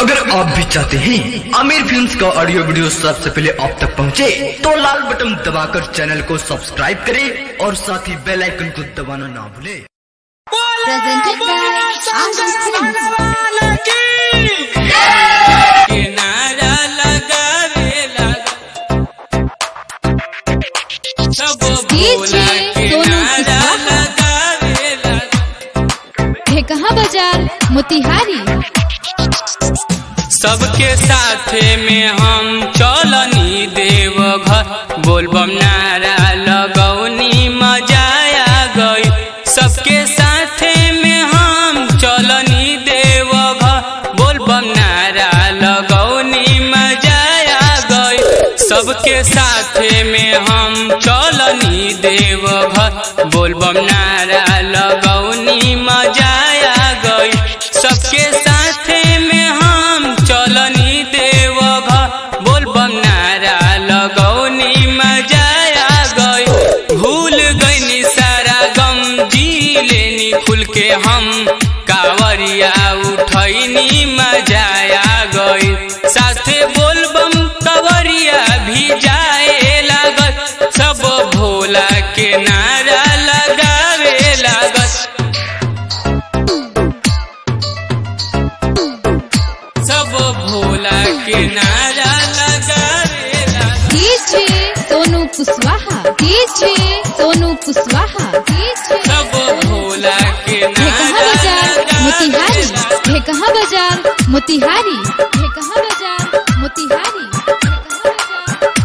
अगर आप भी चाहते हैं आमिर फिल्म्स का ऑडियो वीडियो सबसे पहले आप तक पहुंचे, तो लाल बटन दबाकर चैनल को सब्सक्राइब करें और साथ ही बेल आइकन को दबाना ना भूलें। presented by Anand Films. किनारा लगावेला सब भोला किनारा लगावेला है कहाँ बाजार मोतिहारी सबके साथे में हम चलनी देव घर बोलबम नारा लगौनी मजाया गई सबके साथे में हम चलनी देव घर बोलबम नारा लगौनी मजाया गई सबके साथे में हम चलनी देव घर बोलबम नारा लगौनी मजाया गई सबके साथे में हम चलनी देव घर बोलबम नारा लगौनी मजाया गई भूल गईनी सारा गम जी लेनी खुल के हम कावरिया उठैनी मजाया गई साथे बोलबम कवरिया भी जाए लागत सब भोला के नारा लगावे लागत सब भोला के नारा लगावे लागत DJ Sonu Kushwaha DJ Sonu Kushwaha DJ सब भोला के है कहाँ नारा बाजार मोतिहारी लगावे है कहाँ बाजार मोतिहारी है कहाँ बाजार मोतिहारी है कहाँ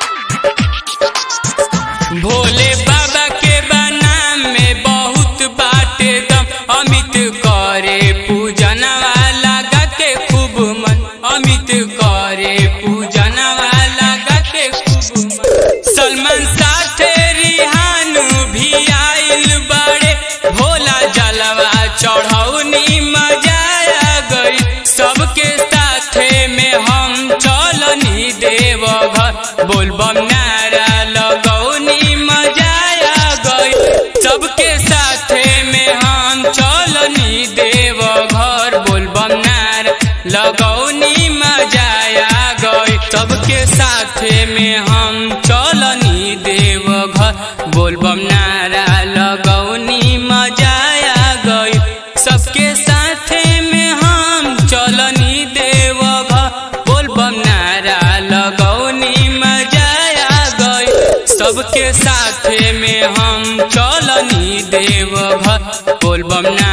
बाजार मोतिहारी भोले बाबा के बनाम में बहुत बाटे दम अमित करे पूजनवा लगा के खूब मन अमित करे पूजनवा लगा के खूब मन सलमान साथे रिहानु भी आइल बड़े भोला जलवा चढ़ौनी मजाया गई सबके साथे में हम चलनी देव घर बोलबम नारा लगौनी मजाया गई सबके साथे में हम चलनी देव घर बोलबम नारा लगौनी मजाया गई सबके साथे में हम चलनी देव घर बोलबम नारा लगौनी मजाया गई सबके साथे में हम चलनी देव घर बोलबम नारा लगौनी मजाया गई सबके साथे में हम चलनी देव घर बोलबम नारा